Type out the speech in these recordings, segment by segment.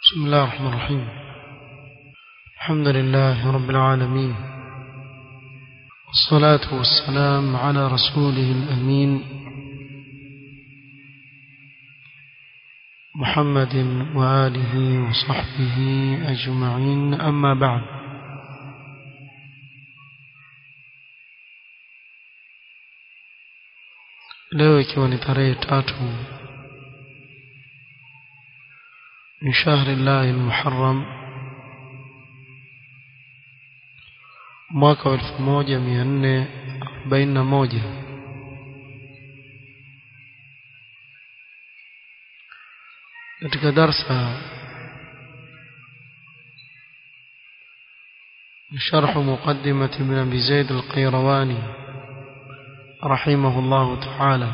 بسم الله الرحمن الرحيم الحمد لله رب العالمين والصلاة والسلام على رسوله الأمين محمد وآله وصحبه أجمعين أما بعد leo ikiwa ni tarehe tatu من شهر الله المحرم mwaka wa 1441 katika darsa شرح مقدمة ابن أبي زيد القيرواني رحمه الله تعالى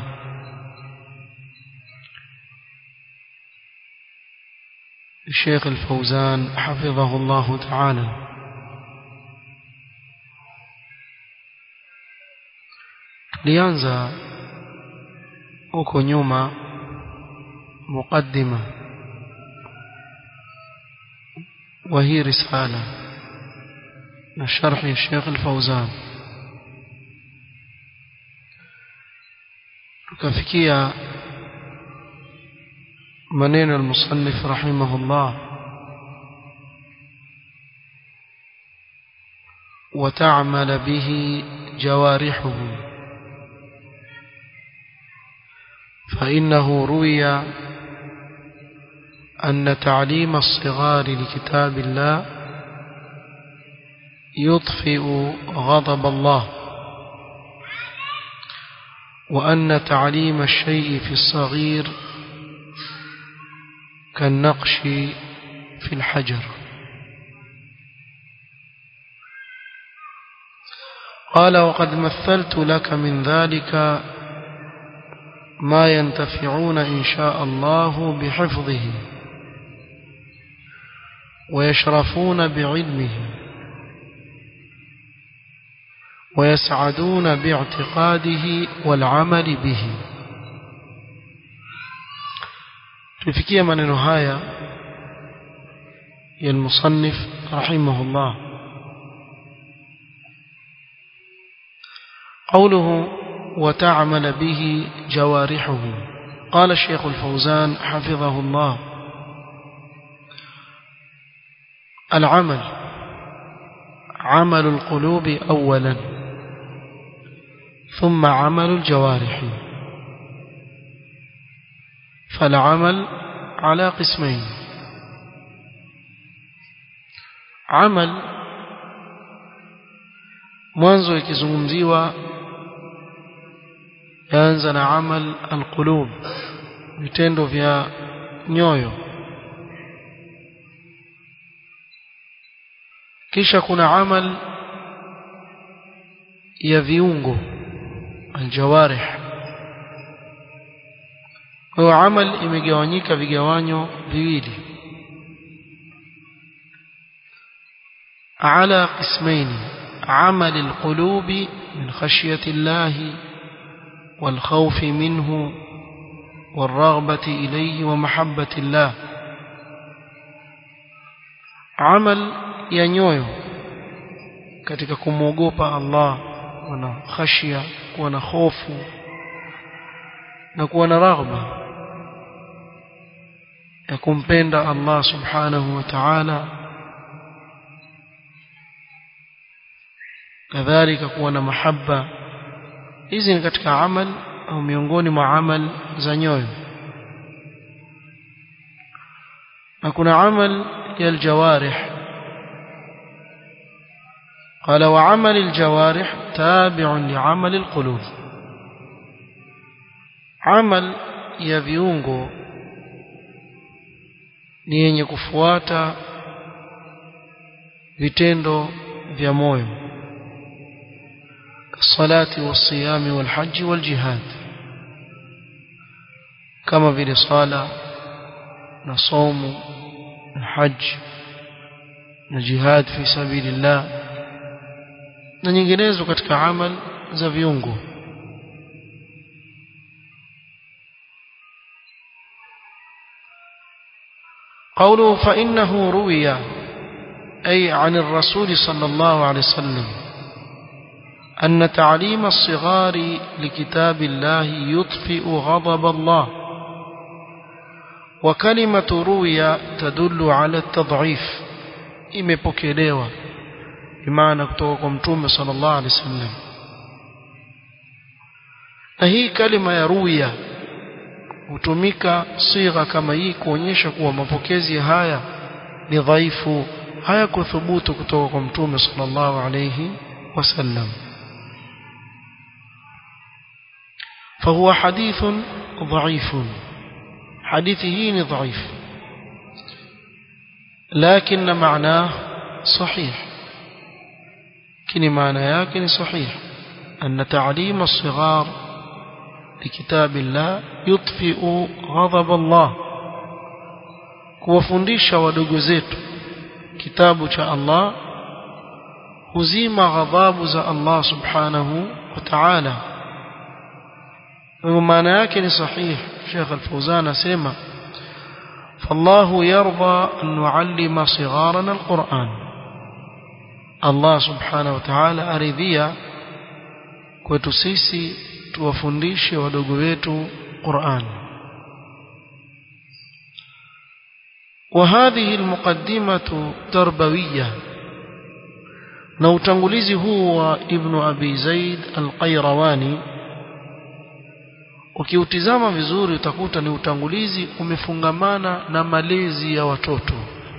الشيخ الفوزان حفظه الله تعالى lianza huko nyuma muqaddima وهي رسالة لشرح الشيخ الفوزان tukafikia maneno المصنف رحمه الله وتعمل به جوارحه فإنه روي أن تعليم الصغار لكتاب الله يطفئ غضب الله وأن تعليم الشيء في الصغير كالنقش في الحجر قال وقد مثلت لك من ذلك ما ينتفعون إن شاء الله بحفظه ويشرفون بعلمه ويسعدون باعتقاده والعمل به tufikia maneno haya ya المصنف رحمه الله قوله وتعمل به جوارحه قال الشيخ الفوزان حفظه الله العمل عمل القلوب أولا ثم عمل الجوارح فالعمل على قسمين عمل mwanzo ikizungumziwa yaanza na amal alqulub vitendo vya nyoyo kisha kuna amal ya viungo aljawarih kwa amal imegawanyika vigawanyo viwili على قسمين عمل القلوب من خشية الله والخوف منه والرغبة إليه ومحبة الله عمل ينيويو katika kumwogopa Allah kuwa na khashia kuwa na hofu na kuwa na raghba ya kumpenda Allah subhanahu wa ta'ala kadhalika kuwa na mahaba hizi ni katika amal au miongoni mwa amal za nyoyo na kuna amal ya aljawarih قال وعمل الجوارح تابع لعمل القلوب عمل ya viungo ni yenye kufuata vitendo vya moyo الصلاة والصيام والحج والجهاد كما vile sala na somo na haj na jihad fi sabilillah na nyinginezo katika amal za viungo قوله فإنه روي أي عن الرسول صلى الله عليه وسلم أن تعليم الصغار لكتاب الله يطفئ غضب الله وكلمة روي تدل على التضعيف imepokelewa bimaana kutoka kwa mtume sallallahu alaihi wasallam na hii kalima ya ruya hutumika sigha kama hii kuonyesha kuwa mapokezi haya ni dhaifu hayakuthubutu kutoka kwa mtume sallallahu alaihi wasallam فهو حديث ضعيف حديثه ضعيف لكن معناه صحيح كني معنى يكن صحيح أن تعليم الصغار لكتاب الله يطفئ غضب الله kuwafundisha wadogo zetu kitabu cha Allah huzima ghadhabu za Allah subhanahu wa ta'ala maana yake ni sahih Sheikh Al-Fawzan asema فالله يرضى أن نعلم صغارنا القرآن الله سبحانه وتعالى أرضيا kwetu sisi tuwafundishe wadogo wetu Qur'an وهذه المقدمة تربوية na utangulizi huu wa Ibn Abi Zaid Al-Qayrawani ukiutizama vizuri utakuta ni utangulizi umefungamana na malezi ya watoto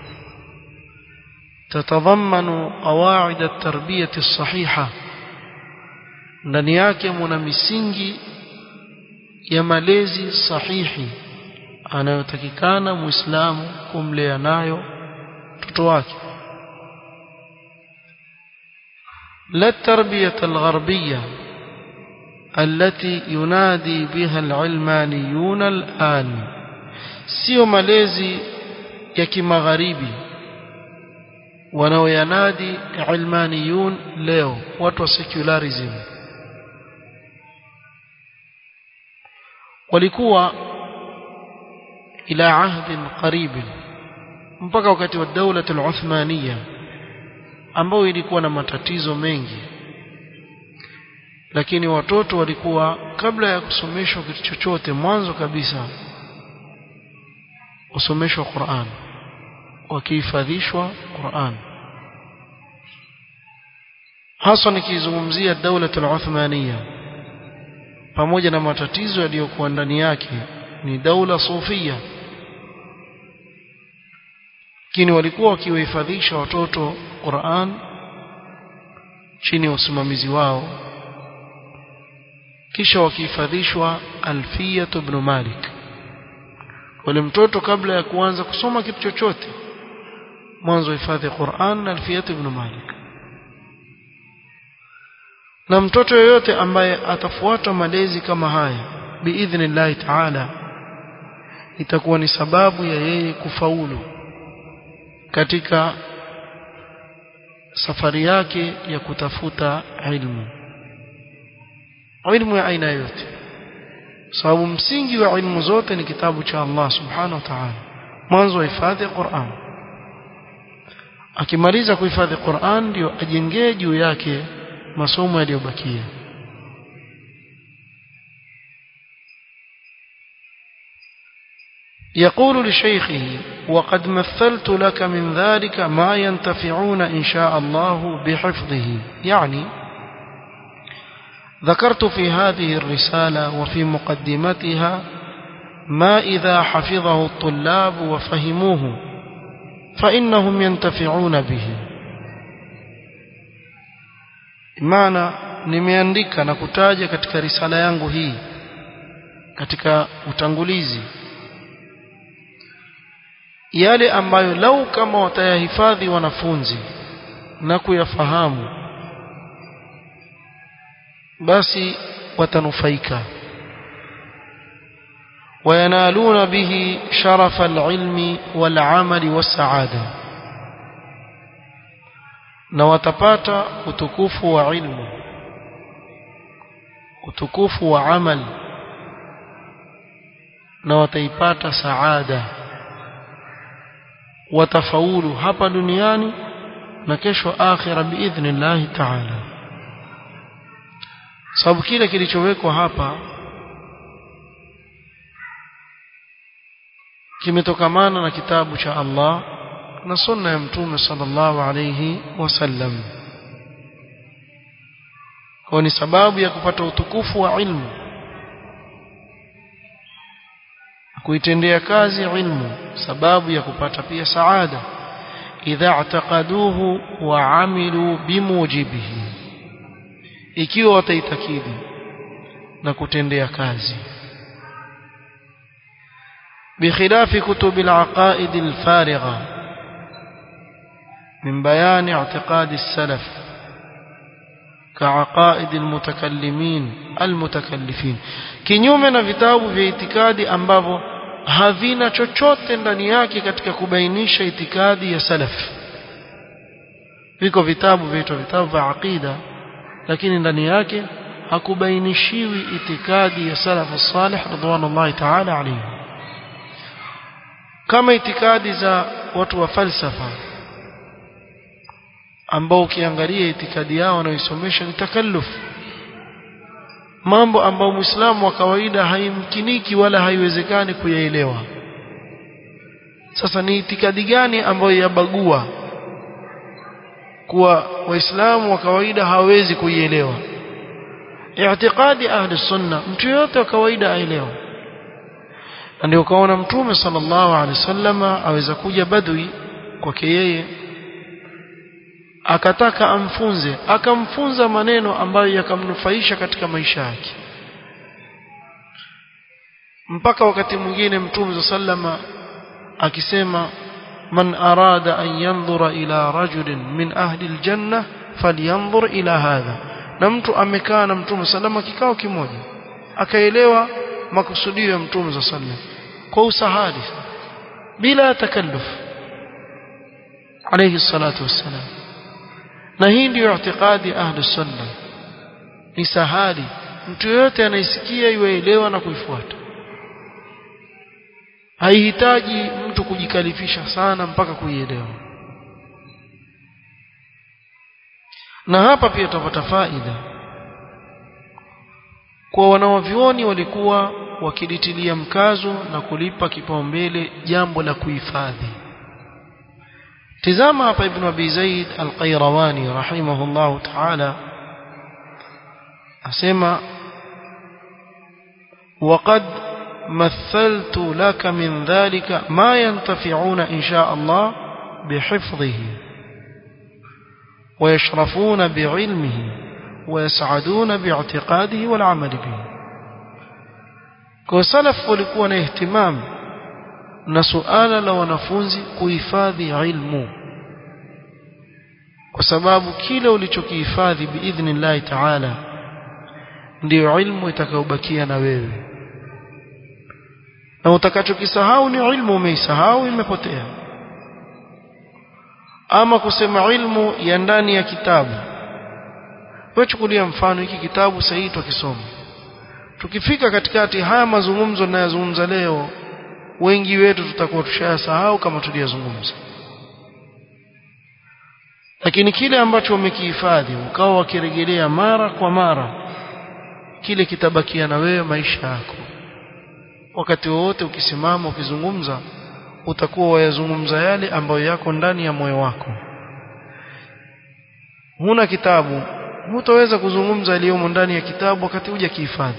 tatadhammanu qawaid at-tarbiyah as-sahiha ndani yake muna misingi ya malezi sahihi anayotakikana muislamu kumlea nayo mtoto wake la tarbiyat al-gharbiyya التي ينادي بها العلمانيون الآن sio malezi ya kimagharibi wanaoyanadi ilmaniyun leo watu wa secularism walikuwa ila ahdin qarib mpaka wakati wa daula al-Uthmaniya ambao ilikuwa na matatizo mengi lakini watoto walikuwa kabla ya kusomeshwa kitu chochote mwanzo kabisa usomeshwa Qur'an wakihifadhishwa Qur'an hasa nikizungumzia daula al-Uthmaniya pamoja na matatizo yaliyokuwa ndani yake ni daula sufia lakini walikuwa wakiwahifadhisha watoto Qur'an chini ya usimamizi wao kisha wakihifadhishwa Alfiyat ibn Malik wale mtoto kabla ya kuanza kusoma kitu chochote mwanzo hifadhi Qur'an na Alfiyat ibn Malik na mtoto yoyote ambaye atafuata malezi kama haya biidhnillahi ta'ala itakuwa ni sababu ya yeye kufaulu katika safari yake ya kutafuta ilmu ilmu ya aina yote sababu msingi wa ilmu zote ni kitabu cha Allah subhanahu wa ta'ala mwanzo hifadhi Qur'an akimaliza kuhifadhi Qur'an ndio ajengee juu yake masomo yaliyobakia يقول لشيخه وقد مثلت لك من ذلك ما ينتفعون إن شاء الله بحفظه يعني ذكرت في هذه الرسالة وفي مقدمتها ما إذا حفظه الطلاب وفهموه فإنهم ينتفعون به maana nimeandika na kutaja katika risala yangu hii katika utangulizi yale ambayo lau kama watayahifadhi wanafunzi na kuyafahamu basi watanufaika وينالون به شرف العلم والعمل والسعاده na watapata utukufu wa ilmu utukufu wa amal na wataipata saada watafaulu hapa duniani na kesho akhira biidhnillahi ta'ala sababu kile kilichowekwa hapa kimetokamana na kitabu cha Allah na sunna ya mtume sallallahu alayhi wasallam kwa ni sababu ya kupata utukufu wa ilmu kuitendea kazi ilmu sababu ya kupata pia saada idha i'taqaduhu wa amilu bimujibihi ikiwa wataitakidi na kutendea kazi بخلاف كتب العقائد الفارغة من بيان اعتقاد السلف كعقائد المتكلمين المتكلفين kinyume na vitabu vya itikadi ambavyo havina chochote ndani yake katika kubainisha itikadi ya salaf viko vitabu vinaitwa vitabu vya aqida lakini ndani yake hakubainishiwi itikadi ya salafu salih radhiallahu ta'ala alayhi kama itikadi za watu wa falsafa ambao ukiangalia itikadi yao wanaoisomesha ni takalluf mambo ambayo muislamu wa kawaida haimkiniki wala haiwezekani kuyaelewa sasa ni itikadi gani ambayo yabagua kuwa waislamu wa kawaida hawezi kuielewa i'tiqadi ahli sunna mtu yote wa kawaida aelewa na ndio ukaona mtume sallallahu alaihi wasallam aweza kuja badwi kwake yeye akataka amfunze akamfunza maneno ambayo yakamnufaisha katika maisha yake mpaka wakati mwingine mtume sallama akisema man arada an yanzura ila rajulin min ahli aljanna falyanzur ila hadha na mtu amekaa na mtume sallama kikao kimoja akaelewa makusudio ya mtume sallam kwa usahali bila takalluf alayhi salatu wassalam na hii ndiyo i'tiqadi ahli sunna ni sahali mtu yote anaisikia iwaelewa na kuifuata haihitaji mtu kujikalifisha sana mpaka kuielewa na hapa pia tutapata faida kwa wanawavyuoni walikuwa wakilitilia mkazo na kulipa kipaumbele jambo la kuhifadhi tizama hapa ibn abi zaid al-qayrawani rahimahullah ta'ala asema وقد مثلت لك من ذلك ما ينتفعون إن شاء الله بحفظه ويشرفون بعلمه ويسعدون باعتقاده والعمل به kwa salaf walikuwa na ihtimam na suala la wanafunzi kuhifadhi ilmu kwa sababu kile ulichokihifadhi biidhnillahi taala ndiyo ilmu itakayobakia na wewe na utakachokisahau ni ilmu umeisahau imepotea ama kusema ilmu ya ndani ya kitabu wewe chukulia mfano hiki kitabu sahihi tukisoma tukifika katikati haya mazungumzo ninayozungumza leo wengi wetu tutakuwa tushayasahau kama tuliyozungumza lakini kile ambacho umekihifadhi ukawa wakirejelea mara kwa mara kile kitabakia na wewe maisha yako wakati wowote ukisimama ukizungumza utakuwa wayazungumza yale ambayo yako ndani ya moyo wako huna kitabu hutaweza kuzungumza yaliyomo ndani ya kitabu wakati huja kihifadhi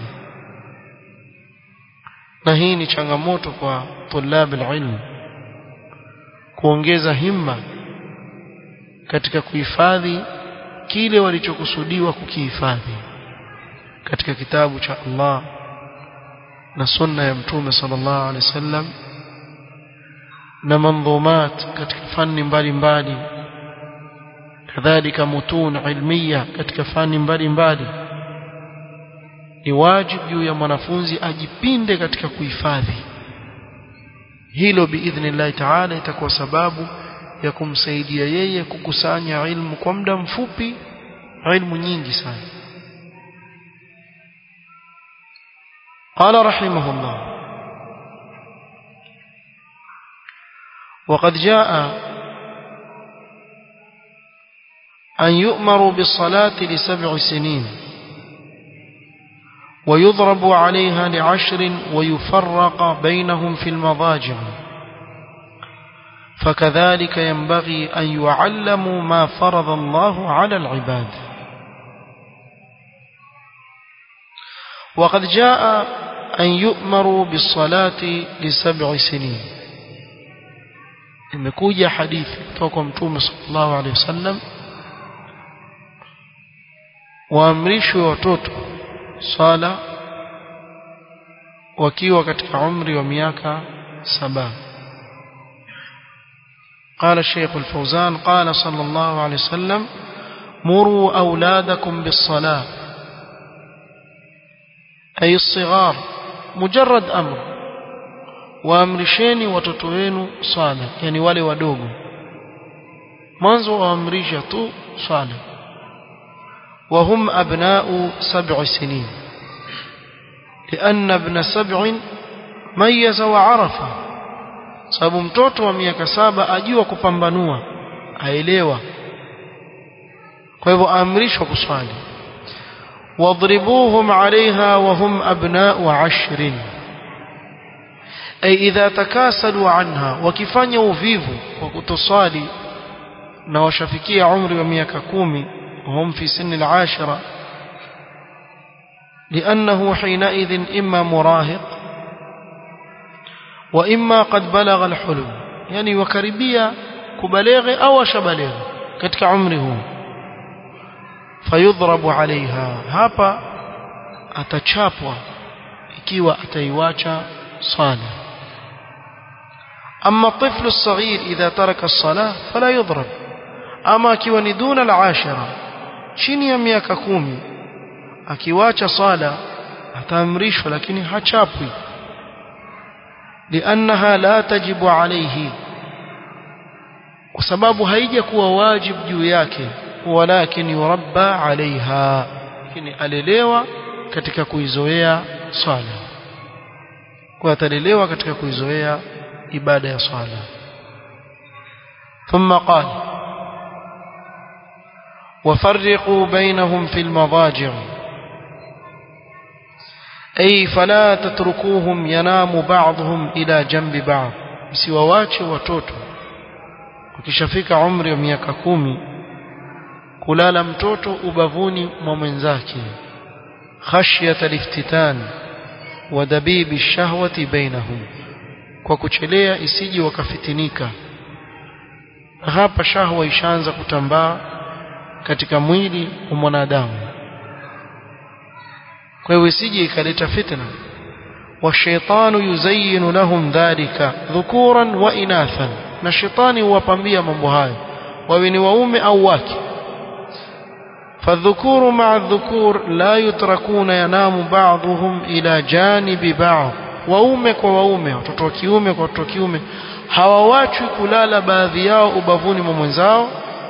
na hii ni changamoto kwa tulab ilm kuongeza himma katika kuhifadhi kile walichokusudiwa kukihifadhi katika kitabu cha Allah na sunna ya mtume sallallahu alaihi wasallam na mandhumat katika fani mbalimbali kadhalika mutun ilmiya katika fani mbalimbali ni wajibu juu ya mwanafunzi ajipinde katika kuhifadhi hilo biidhnillahi taala itakuwa sababu ya kumsaidia yeye kukusanya ilmu kwa muda mfupi ilmu nyingi sana قال رحمه الله وقد جاء أن يؤمروا بالصلاة لسبع سنين ويضرب عليها لعشر ويفرق بينهم في المضاجع فكذلك ينبغي أن يعلموا ما فرض الله على العباد وقد جاء أن يؤمروا بالصلاة لسبع سنين imekuja hadithi kutoka kwa mtume sallallahu alaihi wasallam waamrishwe watoto swala wakiwa katika umri wa miaka saba قال الشيخ الفوزان قال صلى الله عليه وسلم مروا أولادكم بالصلاة أي الصغار مجرد أمر waamrisheni watoto wenu swala yani wale wadogo mwanzo waamrisha tu swala وهم أبناء سبع سنين لأن ابن سبع ميز وعرف sababu mtoto wa miaka saba ajua kupambanua aelewa kwa hivyo aamrishwa kuswali wadribuhum alaiha wahum abnau ashrin ay idha takasalu anha wakifanya uvivu kwa kutoswali na washafikia umri wa miaka kumi وهم في سن العاشرة لأنه حينئذ إما مراهق وإما قد بلغ الحلم يعني وكربية كبلغ أو شبلغ كتك عمره فيضرب عليها هابا أتشابوا ikiwa ataiwacha sala أما الطفل الصغير إذا ترك الصلاة فلا يضرب أما akiwa ni duna al-ashara chini ya miaka kumi akiwacha sala ataamrishwa lakini hachapwi liannaha la tajibu alayhi kwa sababu haija kuwa wajibu juu yake walakin yurabba alaiha lakini alelewa katika kuizoea swala kwa atalelewa katika kuizoea ibada ya swala ثم قال وفرقوا بينهم في المضاجع أي فلا تتركوهم ينام بعضهم إلى جنب بعض msiwawache watoto ukishafika umri wa miaka kumi kulala mtoto ubavuni mwa mwenzake khashyata liftitan wa dabibi shahwati bainahum kwa kuchelea isiji wakafitinika hapa shahwa ishaanza kutambaa katika mwili wa mwanadamu kwa hiyo isije ikaleta fitna washaitanu yuzayyinu lahum dhalika dhukuran wa inathan na shetani huwapambia mambo hayo wawe ni waume au wake فالذكور مع الذكور لا يتركون ينام بعضهم إلى جانب بعض waume kwa waume watoto wa kiume kwa watoto wa kiume hawawachwi kulala baadhi yao ubavuni mwa mwenzao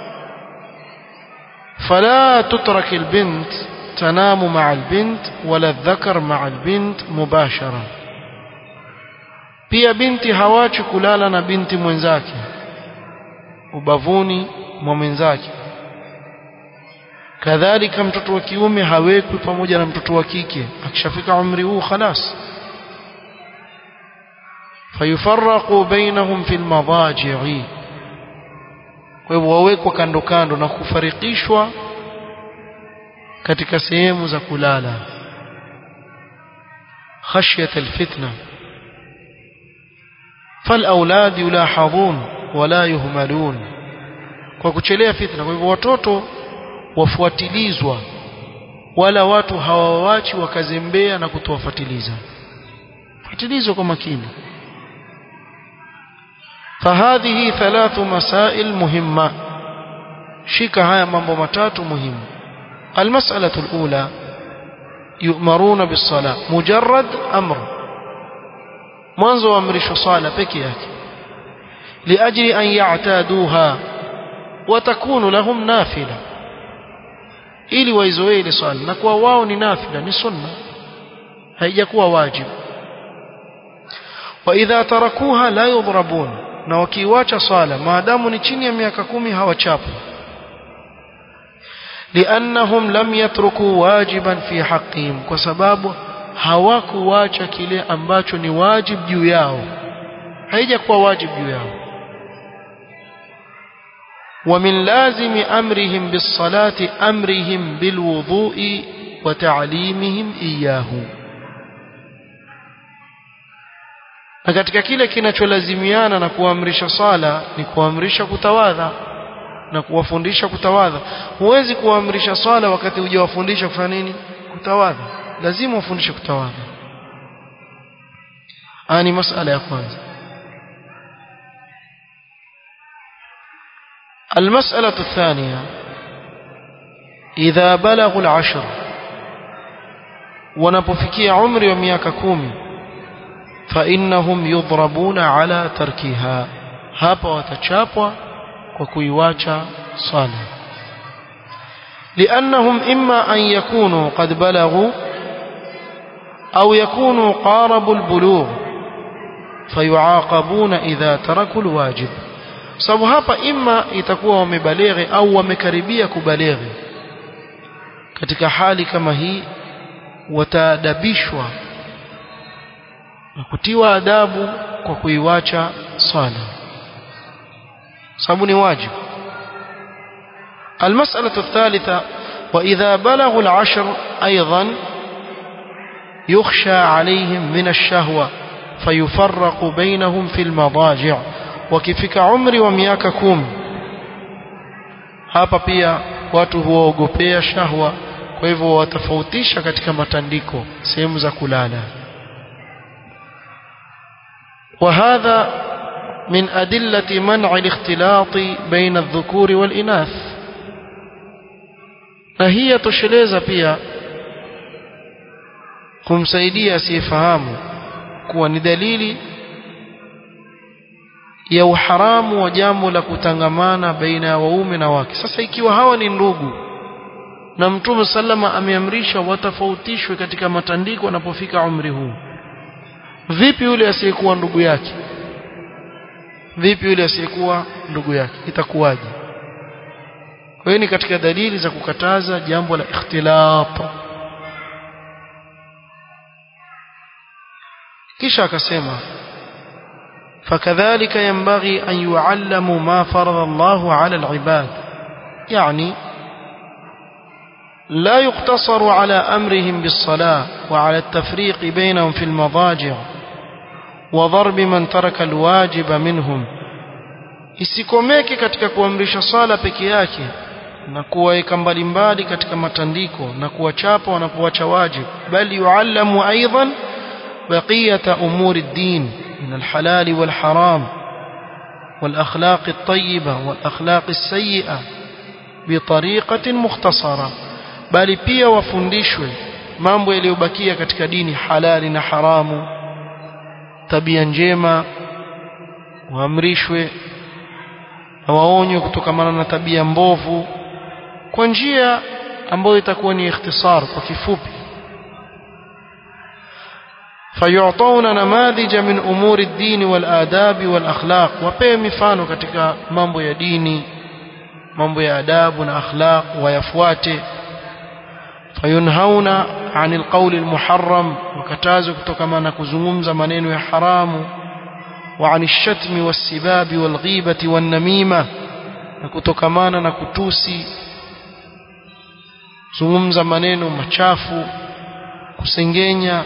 فلا تترك البنت تنام مع البنت ولا الذكر مع البنت مباشرة pia binti hawachi kulala na binti mwenzake ubavuni mwa mwenzake kadhalika mtoto wa kiume hawekwi pamoja na mtoto wa kike akishafika umri huu khalas fayufarraqu bainahum fil madaji'i kwa hivyo wawekwa kando kando na kufarikishwa katika sehemu za kulala khashyat alfitna فالاولاد يلاحظون ولا يهملون kwa kuchelea fitna kwa hivyo watoto wafuatilizwa wala watu hawawachi wakazembea na kutowafuatiliza fuatilizwa kwa makini فهذه ثلاث مسائل مهمة شيك هيا mambo matatu muhimu المسألة الأولى يؤمرون بالصلاة مجرد أمر mwanzo waamrishwa swala peke yake liajli an ya'taduha wa takunu lahum nafila ili waizoee ile swala na kwa wao ni nafila ni sunna haijakuwa wajibu wa idha tarakuha la yudhrabun na wakiiwacha swala maadamu ni chini ya miaka kumi hawachapwi liannahum lam yatruku wajiban fi haqqihim kwa sababu hawakuwacha kile ambacho ni wajib juu yao haijakuwa wajib juu yao ومن لازم أمرهم بالصلاة أمرهم بالوضوء وتعليمهم إياه na katika kile kinacholazimiana na kuamrisha sala ni kuamrisha kutawadha na kuwafundisha kutawadha huwezi kuamrisha sala wakati hujawafundisha kufanya nini kutawadha lazima ufundishe kutawadha ani masala ya kwanza المسألة الثانية إذا بلغوا العشر ونبفكي عمر ومياك كومي فإنهم يضربون على تركها هابا وتشابوا وكيواتشا صالح لأنهم إما أن يكونوا قد بلغوا أو يكونوا قاربوا البلوغ فيعاقبون إذا تركوا الواجب sababu hapa ima itakuwa wamebaleghe au wamekaribia kubaleghe katika hali kama hii wataadabishwa na kutiwa adabu kwa kuiwacha swala sababu ni wajibu المسألة الثالثة وإذا بلغوا العشر أيضا يخشى عليهم من الشهوة فيفرق بينهم في المضاجع wakifika umri wa miaka kumi hapa pia watu huwaogopea shahwa kwa hivyo watofautisha katika matandiko sehemu za kulala وهذا من أدلة منع الاختلاط بين الذكور والإناث فهي تشلeza pia kumsaidia asiyefahamu kuwa ni dalili ya uharamu wa jambo la kutangamana baina ya waume na wake sasa ikiwa hawa ni ndugu na mtume sallama ameamrisha watafautishwe katika matandiko wanapofika umri huu vipi yule asiyekuwa ndugu yake vipi yule asiyekuwa ndugu yake itakuwaje kwa hiyo ni katika dalili za kukataza jambo la ikhtilaf kisha akasema فكذلك ينبغي أن يعلموا ما فرض الله على العباد يعني لا يقتصر على أمرهم بالصلاة وعلى التفريق بينهم في المضاجع وضرب من ترك الواجب منهم isikomeke katika kuamrisha sala peke yake na kuwaweka mbalimbali katika matandiko na kuwachapa wanapowacha wajibu bali yuallamu aidan baqiyata umuri ddin من الحلال والحرام والأخلاق الطيبة والأخلاق السيئة بطريقة مختصرة bali pia wafundishwe mambo yaliyobakia katika dini halali na haramu tabia njema waamrishwe na waonywe kutokamana na tabia mbovu kwa njia ambayo itakuwa ni ikhtisar kwa kifupi فيعطون نماذج من أمور الدين والآداب والأخلاق وبيه mifano katika mambo ya dini mambo ya adabu na akhlaq wayafuate fayunhauna anil qawli almuharram wakatazo kutokana na kuzungumza maneno ya haramu wa anil shatmi wassibabi walghibati wannamima na kutokamana na kutusi zungumza maneno machafu kusengenya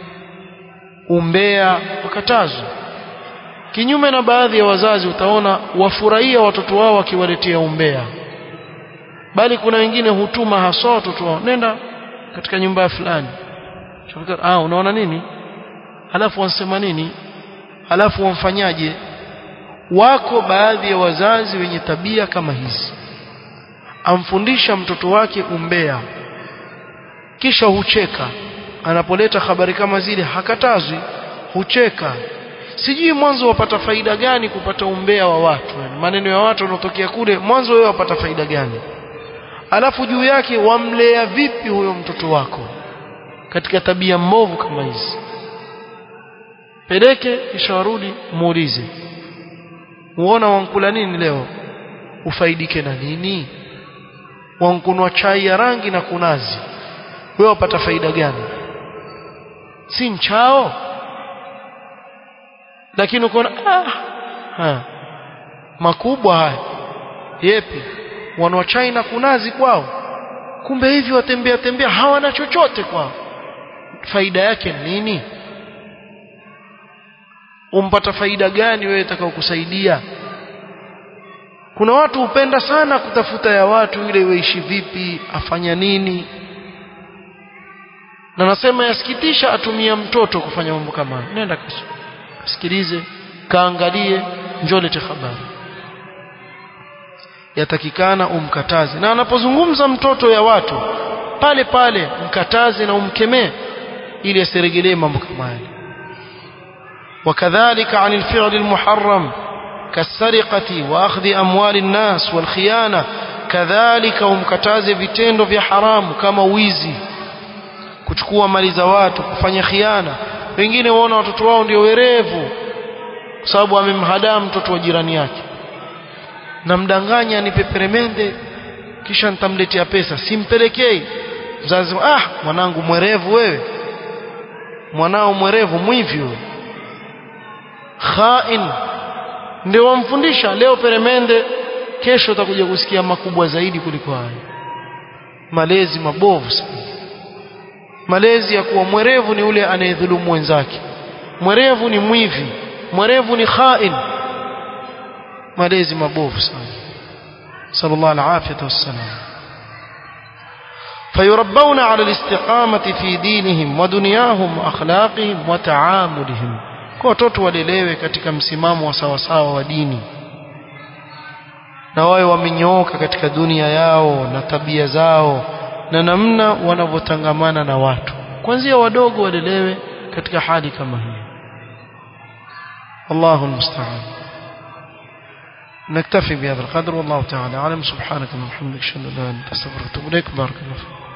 umbea wakatazwa kinyume na baadhi ya wazazi utaona wafurahia watoto wao wakiwaletea umbea bali kuna wengine hutuma haswa watoto wao nenda katika nyumba ya fulani ah unaona nini halafu wansema nini halafu wamfanyaje wako baadhi ya wazazi wenye tabia kama hizi amfundisha mtoto wake umbea kisha hucheka anapoleta habari kama zile hakatazwi hucheka sijui mwanzo wapata faida gani kupata umbea wa watu maneno ya watu wanaotokea kule mwanzo wewe wapata faida gani alafu juu yake wamlea vipi huyo mtoto wako katika tabia mbovu kama hizi peleke kisha warudi muulize uona wankula nini leo ufaidike na nini wankunwa chai ya rangi na kunazi wewe wapata faida gani si mchao lakini ukoona ah ha. makubwa haya yepi wanwa chai na kunazi kwao kumbe hivi watembea tembea hawana chochote kwao faida yake nini umpata faida gani wewe itakao kusaidia kuna watu hupenda sana kutafuta ya watu ile waishi vipi afanya nini na nasema yasikitisha atumia mtoto kufanya mambo kama hayo nenda kasikilize kaangalie njoo lete habari yatakikana umkataze na anapozungumza mtoto ya watu pale pale mkataze na umkemee ili asiregelee mambo kama haya وكذلك عن الفعل المحرم كالسرقة وأخذ أموال الناس والخيانة كذلك umkataze vitendo vya haramu kama wizi kuchukua mali za watu kufanya khiana wengine waona watoto wao ndio werevu kwa sababu amemhadaa mtoto wa jirani yake namdanganya nipe peremende kisha nitamletea pesa simpelekei mzazi ah mwanangu mwerevu wewe mwanao mwerevu mwivi wewe khain ndio wamfundisha leo peremende kesho utakuja kusikia makubwa zaidi kuliko hayo malezi mabovu sana malezi ya kuwa mwerevu ni ule anayedhulumu wenzake mwerevu ni mwivi mwerevu ni khain malezi mabovu sana sallallahu alaihi wasallam فيربون على الاستقامة في دينهم ودنياهم وأخلاقهم وتعاملهم kwa watoto walelewe katika msimamo wa sawasawa wa dini na wawe wamenyooka katika dunia yao na tabia zao na namna wanavyotangamana na watu kwanzia wadogo walelewe katika hali kama hii Allahu almusta'an نكتفي بهذا القدر والله تعالى أعلم سبحانك اللهم وبحمدك أشهد أن لا إله إلا أنت أستغفرك وأتوب إليك بارك الله فيك